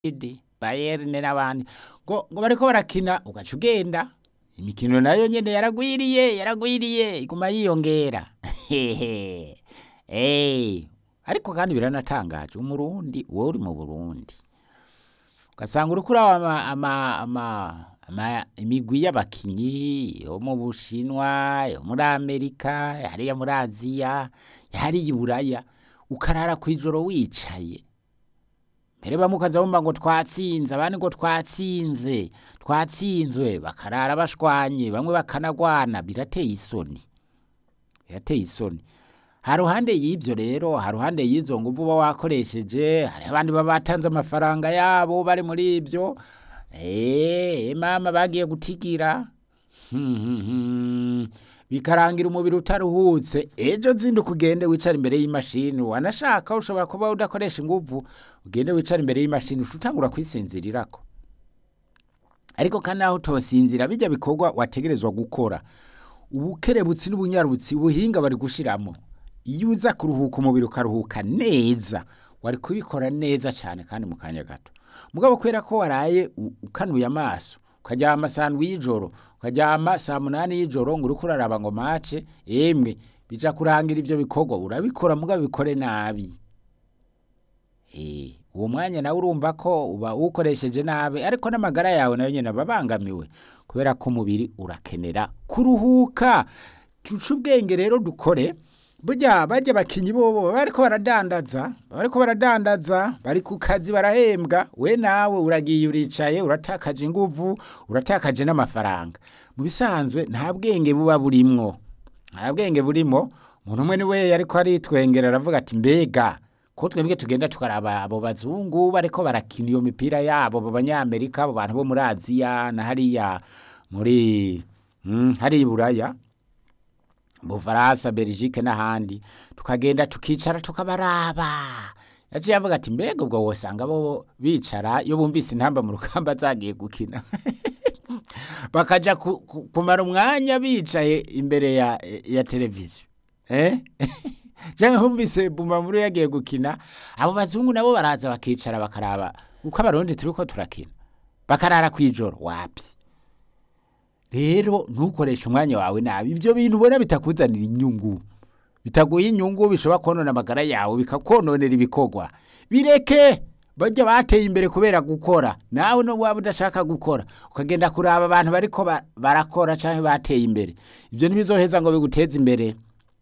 Madrid Bayern n'abandi ngo ngo bariko barakina ugaca ugenda imikino nayo nyene yaragwiriye yaragwiriye iguma yiyongera hehe eh ariko kandi biranatangaje umurundi wowe uri mu Burundi ugasanga uriko uraba ama, ama, ama, ama imigwi y'abakinyi yo mu Bushinwa yo muri Amerika hariya muri Aziya hariya i Buraya ukarara kw'ijoro wicaye mbere bamwe ukaza bumva ngo twatsinze abandi ngo twatsinze twatsinzwe bakarara bashwanye bamwe bakanagwana birateye isoni birateye isoni ha ruhande y'ivyo rero ha ruhande y'izo nguvu uba wakoresheje hari abandi baba batanze amafaranga yabo bari muri ivyo eh mama bagiye gutigira Hmm, hmm, hmm. bikarangira umubiri utaruhutse ejo zinduka ugende wicara imbere y'imashini wanashaka ushobora kuba udakoresha inguvu ugende wicara imbere y'imashini utangura kwisinzirirako ariko kandi naho utosinzira bijya bikorwa wategerezwa gukora ubukerebutsi n'ubunyarutsi ubuhinga bari gushiramo iyo uza kuruhuka umubiri ukaruhuka neza wari kubikora neza cyane kandi mu kanya gato mugabo kubera ko waraye u- ukanuye amaso ukaryama saa ndwi y'ijoro ukaryama saa munani y'ijoro ngo uriko uraraba ngo mace emwe bija kurangira ivyo bikorwa urabikora mugabo bikore nabi Eh, uwo mwanya nawe urumva ko uba uwukoresheje nabi ariko n'amagara yawe nayo nyene aba abangamiwe kubera ko umubiri urakenera kuruhuka tuce ubwenge rero dukore burya bajya bakinyi bobo baba bariko baradandaza baba bariko baradandaza bari ku kazi barahembwa we nawe uragiye uricaye uratakaje inguvu uratakaje n'amafaranga mu bisanzwe nta bwenge buba burimwo nta bwenge burimo umuntu umwe niwe yariko aritwengera aravuga ati mbega ko twebwe tugenda tukaraba abo bazungu bariko barakina iyo mipira yabo abo banyamerika abo bantu bo muri aziya na hariya muri mm, hariya i buraya bufaransa belgique n'ahandi tukagenda tukicara tukabaraba yaciye avuga ati mbega ubwo wosanga bo bicara iyo bumvise intamba mu rugamba zagiye gukina bakaja ku, ku, kumara umwanya bicaye imbere ya, ya televiziyo eh? canke humvise bumamuru yagiye gukina abo bazungu nabo baraza bakicara bakaraba uko abarundi turiko turakina bakarara kw'ijoro wapi rero ntukoreshe umwanya wawe nabi ibyo bintu ubona bitakuzanira inyungu bitaguha inyungu bishobora konona amagara yawe bikakononera ibikorwa bireke bajya bateye imbere kubera gukora nawe no waba udashaka gukora ukagenda kuraba abantu bariko ba- barakora canke bateye imbere ibyo ntibizoheza ngo biguteze imbere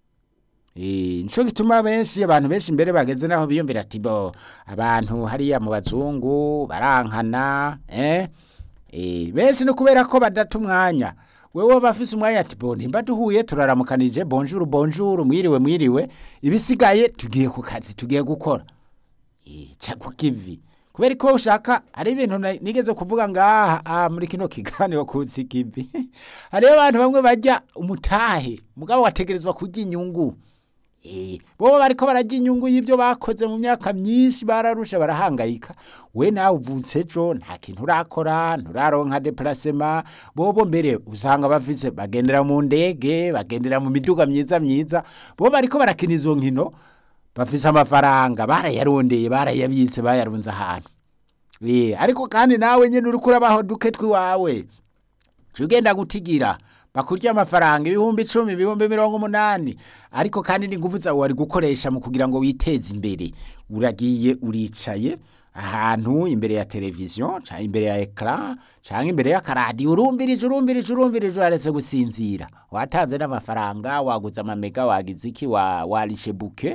Eh, nico gituma benshi abantu benshi imbere bageze naho biyumvira ati bo abantu hariya mu bazungu barankana eh Eh, benshi no kubera ko badata umwanya wewe bafise umwanya ati bo nimba duhuye turaramukanije bonjour bonjour mwiriwe mwiriwe ibisigaye tugiye ku kazi tugiye gukora Eh, ca ku kivi kubera ko ushaka hari ibintu na- nigeze kuvuga ngaha ah, muri kino kiganiro kuzi kivi hariyo abantu bamwe bajya umutahe mugabo wategerezwa kurya inyungu Eh, bo bariko barajya inyungu y'ibyo bakoze mu myaka myinshi bararusha barahangayika we nawe uvutse ejo nta kintu urakora nturaronka deplacement bobo mbere usanga bafise bagendera mu ndege bagendera mu miduga myiza myiza bo bariko barakina izo nkino bafise amafaranga barayarondeye barayabitse bayarunze ahantu Eh, ariko kandi nawe nyene uriko urabaho duke twiwawe Ca ugenda gutigira bakurya amafaranga ibihumbi icumi ibihumbi mirongo umunani ariko kandi n'ingufu zawe wari gukoresha mu kugira ngo witeze imbere uragiye uricaye ahantu imbere ya televiziyo canke imbere ya ekara canke imbere y'akaradiyo urumbirije urumbirije urumbirije waretse gusinzira watanze n'amafaranga waguze amamega wagize iki wa warishe buke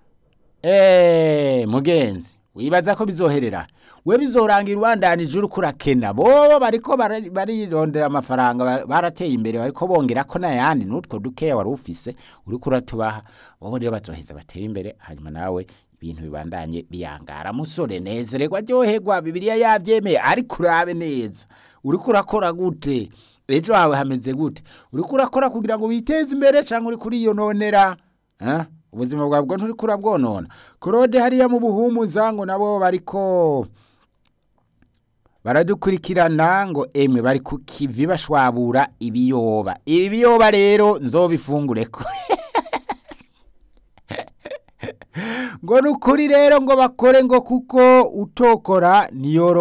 Eh, mugenzi wibaza ko bizoherera we bizorangira ubandanije uriko urakena bobo bariko bara- barirondera amafaranga ba- barateye imbere bariko bongera ko n'ayandi n'utwo dukeya wari ufise uriko uratubaha bobo rero bazoheza batera imbere hanyuma nawe ibintu bibandanye biyangara musore nezererwa ryoherwa bibiliya yavyemeye ariko urabe neza uriko urakora gute ejo hawe hameze gute uriko urakora kugira ngo witeze imbere canke uriko uriyononera Eh? ubuzima bwawe bwo nturiko urabwonona korode hariya mu buhumuza ngo nabo bariko baradukurikirana ngo emwe bari ku kivi bashwabura ibiyoba ibi biyoba rero nzobifungureko ngo ni ukuri rero ngo bakore ngo kuko utokora niyoro